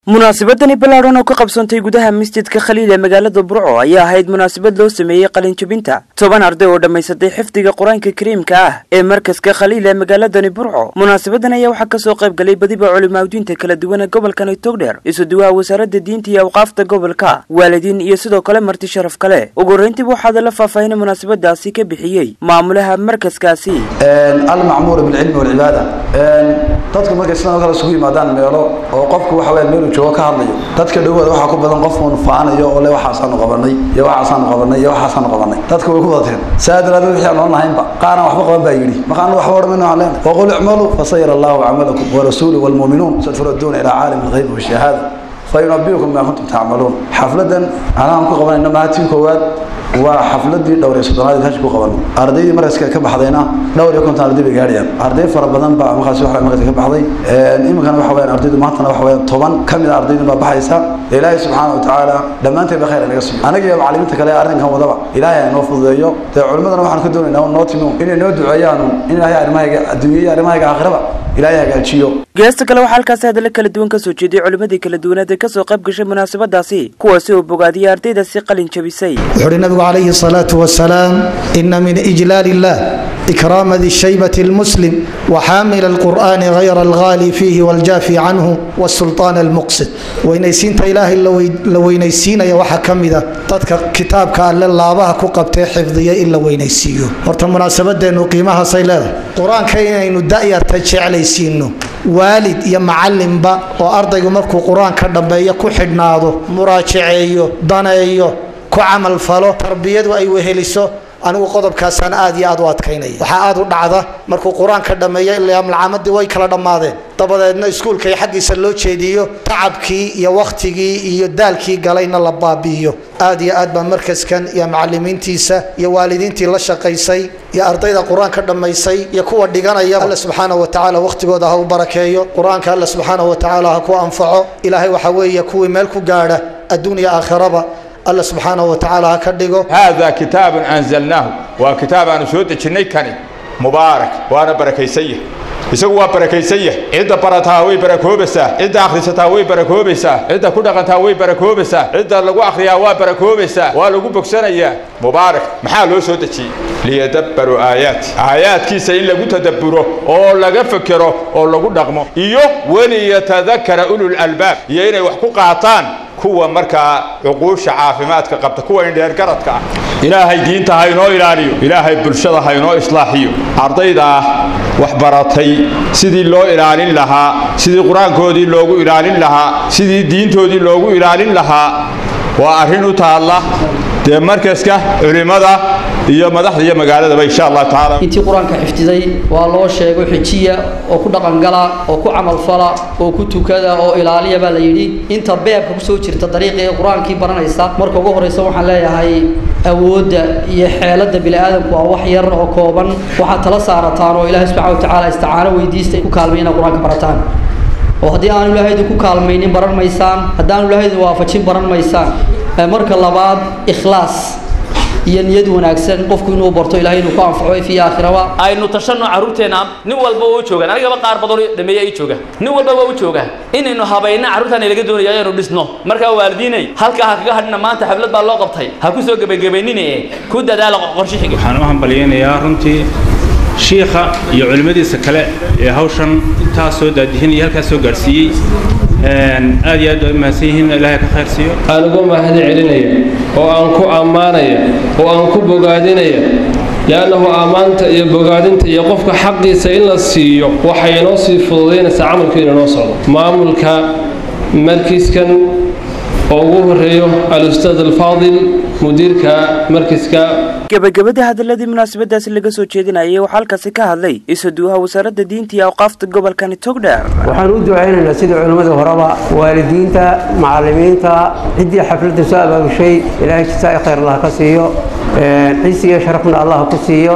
munaasabadani ballaadhan oo ka qabsantay gudaha masjidka khaliil ee magaalada burco ayaa ahayd munaasabad loo sameeyey qalinjabinta toban arday oo dhammaysatay xifdiga qur-aanka kariimka ah ee markaska khaliil ee magaaladani burco munaasabadan ayaa waxaa kasoo qayb galay badiba culimaadiinta kala duwan ee gobolkani togdheer isuduwaha wasaaradda diinta iyo awqaafta gobolka waalidiin iyo sidoo kale marti sharaf kale ugu horreyntiiba waxaada la faahfaahinay munaasabadaasi ka bixiyey maamulaha markaskaasi almacmuur bilcilmi walcibaada dadku markay sidan oo kale isugu yimaadaan meelo oo qofku waxa weya meelu joogo ka hadlayo dadka dhowooda waxaa ku badan qof uun faanayo oo le waxaasaanu qabanay iyo waxaasaanu qabanay iyo waxaasaanu qabanay dadka way ku badateen saa daraadeed wixii aan oon lahaynba qaaraan waxba qaban baa yidhi markaanu waxba odhamayno waxaan leenahay waqul icmaluu fasayara allahu camalakum warasuulu walmuuminuun saturaduuna ilaa caalami alghayb washahaada fayunabiukum maa kuntum tacmaluun xafladan anaan ku qabanayno maatiin koowaad waa xafladii dhowr iyo soddonaad hash ku qaban ardaydii markaska ka baxdayna dhowr iyo konton arday bay gaadhayaan arday fara badan baa markaas waxa markaska ka baxday iminkana waxa weeyaan ardaydu maantana waxa weeyaan toban ka mid a ardaydu baa baxaysa ilaahay subxaana watacaala dhammaanteen ba khayr naga siiyo anaga iyo macallimiinta kale arrinkan wadaba ilaahay ha inoo fududeeyo dee culimmadana waxaan ka doonaynaa noo timi inay noo duceeyaanu in ilaahay arrimahayga adduunya iyo arrimahayga aakhiraba ilaahay hagaajiyo geesta kale waxaa halkaasi hadalla kala duwan kasoo jeediyey culimmadii kala duwaneed ee kasoo qayb gashay munaasabadaasi kuwaasi oo bogaadiyey ardaydaasi qalin jabisay wuxuuhi nabigu calayhi الصلاة والسلام إن من إجلال الله إكرام ذي الشيبة المسلم وحامل القرآن غير الغالي فيه والجافي عنه والسلطان المقصد وينيسين إله إلا وينيسين يا وحا كمذا تدك كتابك ألا الله كقبتي حفظية إلا وينيسيو ورطا مناسبة دينو قيمها صيلة قرآن كاين إنو دائر تجعليسينو waalid iyo macalinba oo ardaygu markuu qur-aanka dhambeeyo ku xidhnaado muraajaceeyo daneeyo ku camal falo tarbiyadu ay weheliso anigu qodobkaasaan aad iyo aad u adkaynaya waxaa aad u dhacda markuu qur-aanka dhammeeyo ilaa malcaamadii way kala dhammaadeen dabadeedna iskuulka xaggiisa loo jeediyo tacabkii iyo wakhtigii iyo daalkii galayna la baabi'iyo aad iyo aad baa markaskan iyo macalimiintiisa iyo waalidiintii la shaqaysay iyo ardayda qur-aanka dhammaysay iyo kuwa dhiganaya alle subxaana wa tacaala wakhtigooda ha u barakeeyo qur-aanka alle subxaana wa tacaala ha ku anfaco ilaahay waxaa weeye kuwii meel ku gaadha adduun iyo aakhiraba alla subxaanahu wa tacaala ha ka dhigo haadaa kitaabun anzalnaahu waa kitaab aanu soo dejinnay kani mubaarak waana barakaysan yahay isagu waa barakaysan yahay cidda barataa way barakoobaysaa cidda akhrisataa way barakoobaysaa cidda ku dhaqantaa way barakoobaysaa cidda lagu akhriyaa waa barakoobaysaa waa lagu bogsanayaa mubaarak maxaa loo soo dejiyey liyadabbaruu aayaati aayaadkiisa in lagu tadabburo oo laga fekero oo lagu dhaqmo iyo waliyatadakara ulul albaab iyo inay wax ku qaataan kuwa markaa cuquusha caafimaadka qabta kuwa indheergaradka ah ilaahay diinta ha inoo ilaaliyo ilaahay bulshada ha inoo islaaxiyo ardayda wax baratay sidii loo ilaalin lahaa sidii qur-aankoodii loogu ilaalin lahaa sidii diintoodii loogu ilaalin lahaa waa arrin u taalla dee markaska culimmada iyo madaxda iyo magaaladaba insha allah tacaala intii qur-aanka xifdiday waa loo sheego xijiya oo ku dhaqangala oo ku camalfala oo ku tukada oo ilaaliya baa la yidhi inta beebka kusoo jirta dariiqii qur-aankii baranaysa marka ugu horreysa waxaan leeyahay awoodda iyo xeeladda bini'aadamku waa wax yar oo kooban waxaad tala saarataan oo ilaahay subxana wa tacaala isticaano weydiista ku kaalmay inaad qur-aanka barataan oo haddii aanu ilaahaydu ku kaalmaynin baran maysaan haddaanu ilaahaydu waafajin baran maysaan marka labaad ikhlaas iyo niyad wanaagsan qofku inuu barto ilahay inuu ku anfaco fi aakhiraba aynu tashanno carruurteenna nin walba waa u joogaan anigaba qaar badan dhameeya ay jooga nin walba waa u joogaa inaynu habayna carruurtaan laga doonayo ayaynu dhisno markaa waalidiinay halkaa ha kaga hadhina maanta xaflad baa loo qabtay ha ku soo gebagabaynine ku dadaala qorshe xiga waxaan u hambalyaynayaa runtii shiikha iyo culimmadiisa kale ee hawshan intaas soo daadihin iyo halkaas soo gaadhsiiyey aad iyo aad waa mahadsan yihiin ilaahay ka khayr siiyo aan uga mahad celinaya oo aan ku ammaanaya oo aan ku bogaadinaya liannahu ammaanta iyo bogaadinta iyo qofka xaqiisa in la siiyo waxay inoo sii fududaynaysaa camalkeena inoo socdo maamulka markiiskan oo ugu horeeyo al-ustaad alfaadil mudiirka markiska gebagabadii hadaladii munaasabadaasi laga soo jeedinayay waxaa halkaasi ka hadlay isuduwaha wasaaradda diinta iyo awqaafta gobolkani togdheer waxaan u ducaynaynaa sidii culimmada horeba waalidiinta macallimiinta ciddii xafladda soo abaabushay ilaahay jisaa khayr allah ka siiyo ciisi iyo sharafna allah ku siiyo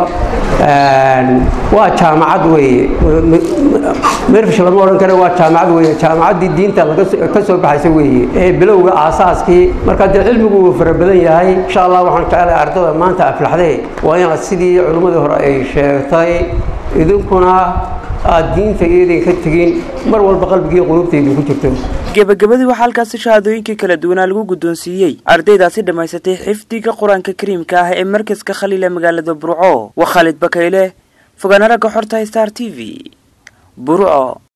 waa jaamacad weeye merfish lama odhan kara waa jaamacad weeye jaamacaddii diinta ka soo baxaysa weeye ee bilowga aasaaskii marka dee cilmigu wuu fara badan yahay insha allah waxaan jeclahay ardada maanta aflaxdee waa inaad sidii culimmadii hore ay sheegtay idinkuna aad diinta iyadan ka tegin mar walba qalbigii qulubtaydu ku jirto gebagabadii waxaa halkaasi shahaadooyinkii kala duwanaa lagu guddoonsiiyey ardaydaasi dhammaysatay xifdiga qur-aanka kariimka ah ee markaska khaliil ee magaalada burco waa khaalid bakayle fogaana ragga xorta star t v burco